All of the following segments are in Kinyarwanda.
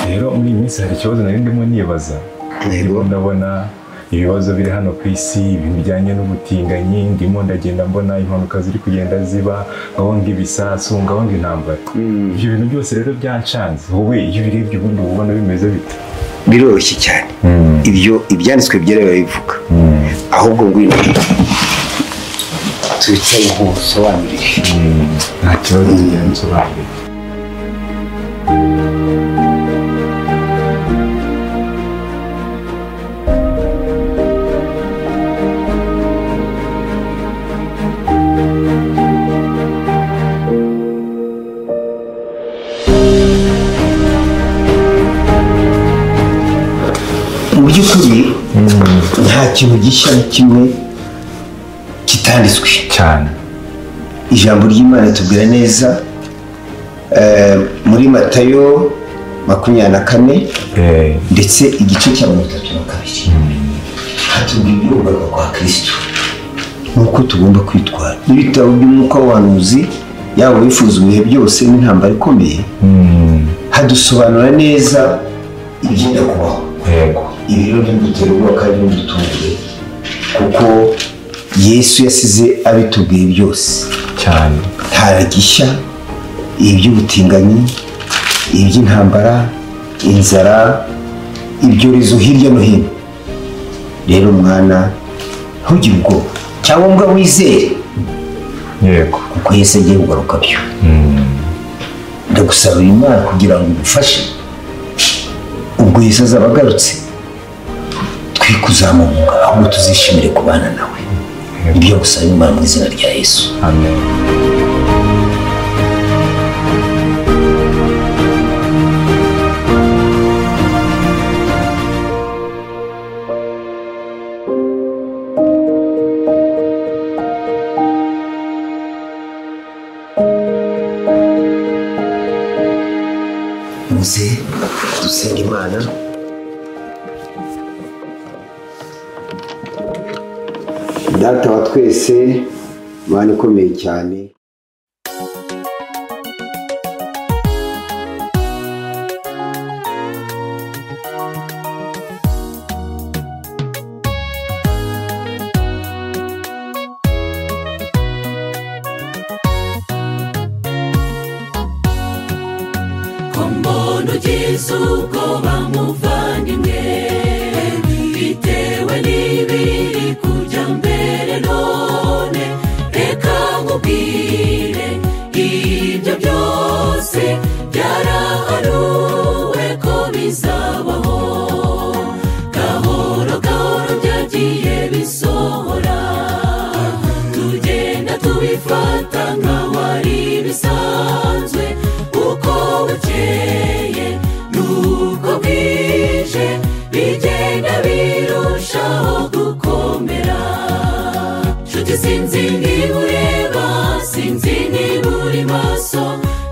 rero muri iyi minsi hari ikibazo nari ndimo nibaza Yego. ndimo ndabona ibibazo biri hano ku isi ibintu bijyanye n'ubutinganyi ndimo ndagenda mbona impanuka ziri kugenda ziba ngabonga ibisasu ngabonga intambara ibyo bintu byose rero byancanze wowe iyo ubirebye ubundi uba ubona bimeze bite biroroshye cyane ibyo ibyanditswe byera birabivuga ahubwo ngwino tubicare nkusobanurire nta kibazo kigenda bisobanurira mu by'ukuri nta kintu gishya na kimwe kitanditswe cyane ijambo ry'imana tubwira neza eh, muri matayo makumyabiri na kane Eh, ndetse igice cya mirongo itatu na kabiri hatubwira iby'urugaga kwa kirisito n'uko tugomba kwitwara n'ibitabo by'umwuka w'ubuhanuzi yaba wifuza ibihe byose n'intambara ikomeye mm, hadusobanura neza ibyenda kubaho yego ibi rero ntibidutera ubwoba kandi ntibidutunguye kuko yesu yasize abitubwiye byose cyane ntaragisha iby'ubutinganyi iby'intambara inzara ibyorezo hirya no hino rero mwana ntugire ubwoba cyangwa mbwa wizere yego kuko yesu agiye kugaruka byo ndagusaba uyu mwana kugira ngo umufashe ubwo yesu azaba agarutse twe kuzamuhunga ahubwo tuzishimire kubana nawe ibyo gusaba imana mu izina rya yesu amen muze dusenge imana data wa twese imana ikomeye cyane ko mbona ugize ubwoba muvandimwe bitewe n'ibiri kujya mbere none reka nkubwire ibyo byose byarahanuwe ko bizabaho gahoro gahoro byagiye bisohora tugenda tubifata nk'awari bisanzwe uko bukeye nuko bwije bigenda birushaho gukomera nshuti sinzi niba ureba sinzi niba uri maso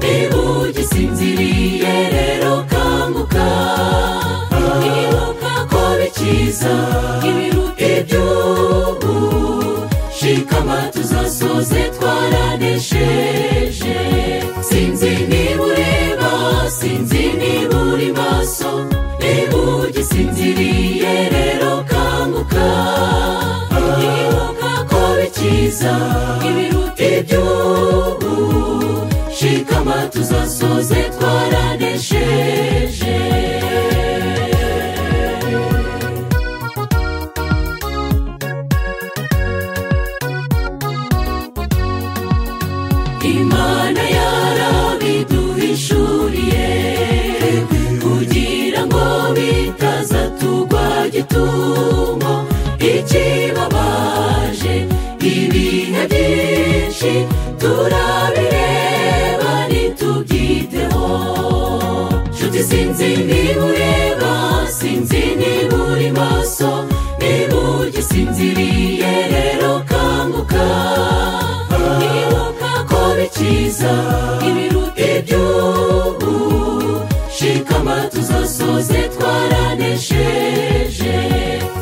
niba ugisinziriye rero kanguka ibuka ko bikiza ibiruta iby'ubu shikama tuzasoze twaranesheje sinzi niba ureba sinzi niba uri maso niba ugisinziriye rero kanguka ibuka ko bikiza ibiruta iby'ubu shikama tuzasoze twaranesheje imana yarabiduhishuriye kugira ngo bitaza tugwa gitumo ikibabaje ibihe byinshi turabireba nitubyiteho nshuti sinzi niba ureba sinzi niba uri maso niba ugisinziriye rero kanguka ibuka ko bikiza ibiruta iby'ubu shikama tuzasoze twaranesheje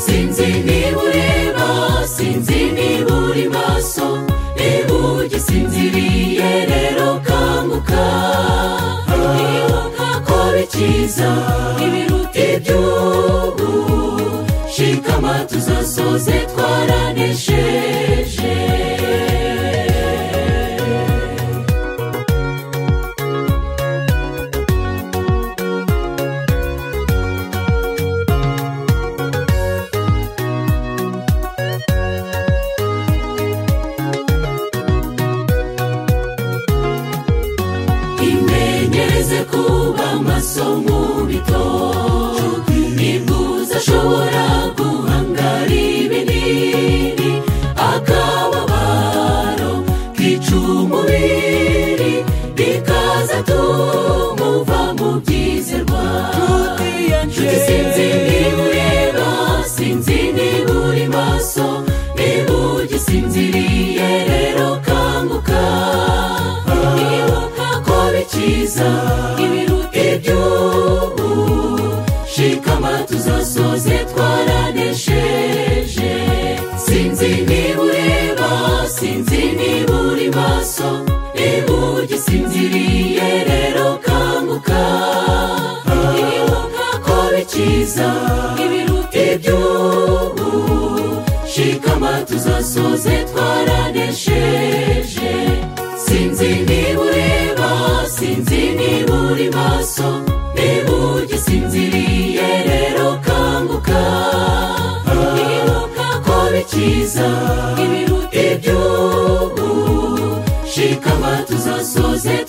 sinzi niba ureba sinzi niba uri maso niba ugisinziriye rero kanguka ibuka ko bikiza cyiza ibiruta iby'ubu shikama tuzasoze twaranesheje imenyereze kuba maso mu bito nifuza ashobora guhangara ibinini akababaro kica umubiri bikaza tumuva mu byizerwa nshuti sinzi niba ureba sinzi niba uri maso niba ugisinziriye rero kanguka ibuka ko bikiza ibiruta iby'ubu shikama tuzasoze twaranesheje sinzi niba ureba sinzi niba uri maso niba ugisinziriye rero kanguka ibuka ko bikiza ibiruta iby'ubu shikama tuzasoze twaranesheje sinzi niba ureba sinzi niba uri maso niba ugisinziriye rero kanguka ibuka ko bikiza ibiruta iby'ubu shikama tuzasoze